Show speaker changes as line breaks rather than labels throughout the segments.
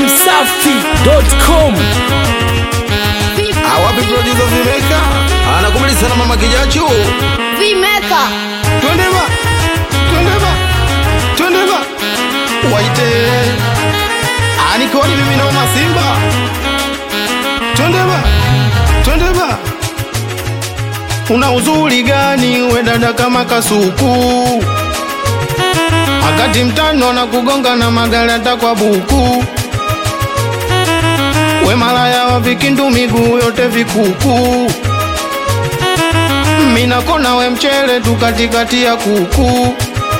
dachimsafi.com
awapi producer Vimeka anakubali sana mama kijacho
Vimeka
twende ba twende ba twende ba waite anikoni mimi naoma simba twende ba twende ba una uzuri gani we dada kama kasuku wakati mtano na kugonga na magalata kwa buku we malaya wa vikindu miguu yote vikuku minakona we mchele tu katikati ya kuku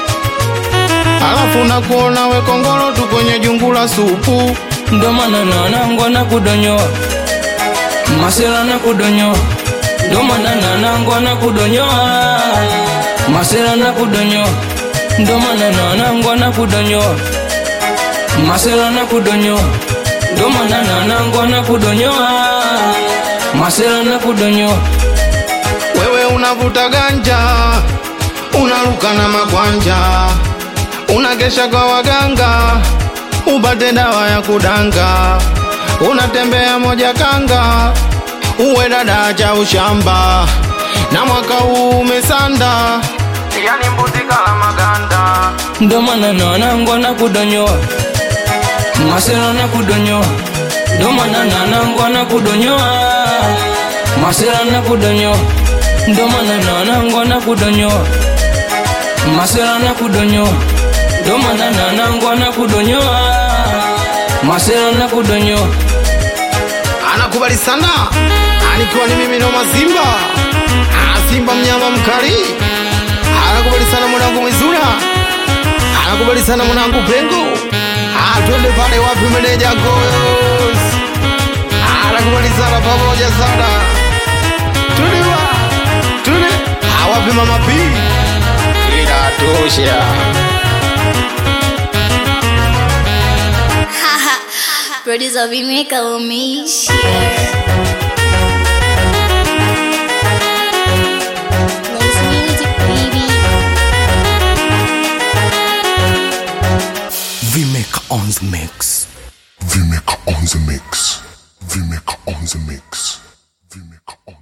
alafu nakuona we kongolo tu kwenye jungu la supu
ndo maana nanangwa na kudonyoa masela na kudonyoa ndo maana nanangwa na kudonyoa masela na kudonyoa ndo maana nanangwa na kudonyoa masela na kudonyoa ndo maana nanangwa na kudonyoa masela na kudonyoa
wewe unavuta ganja unaruka na makwanja unagesha kwa waganga upate dawa ya kudanga unatembea moja kanga uwe dada cha ushamba na mwaka huu umesanda yani mbuzi kala maganda
ndo maana nanangwa na kudonyoa masela na kudonyoa ndo maana nanangwa na kudonyoa masela na kudonyoa ndo maana nanangwa na kudonyoa masela na kudonyoa ndo maana nanangwa na kudonyoa masela na kudonyoa
anakubali sana anikiwa ni mimi noma simba Ah, simba mnyama mkali anakubali sana mwanangu mwizura anakubali sana mwanangu pengo Ah, twende pale wapi meneja goyos Ah, anakubali sana pamoja sana twende wa twende Ah, wapi mama p inatosha
Producer Vimeka umeisha Nice music baby
Vimeka on the mix
Vimeka on the mix. Vimeka on the mix. Vimeka on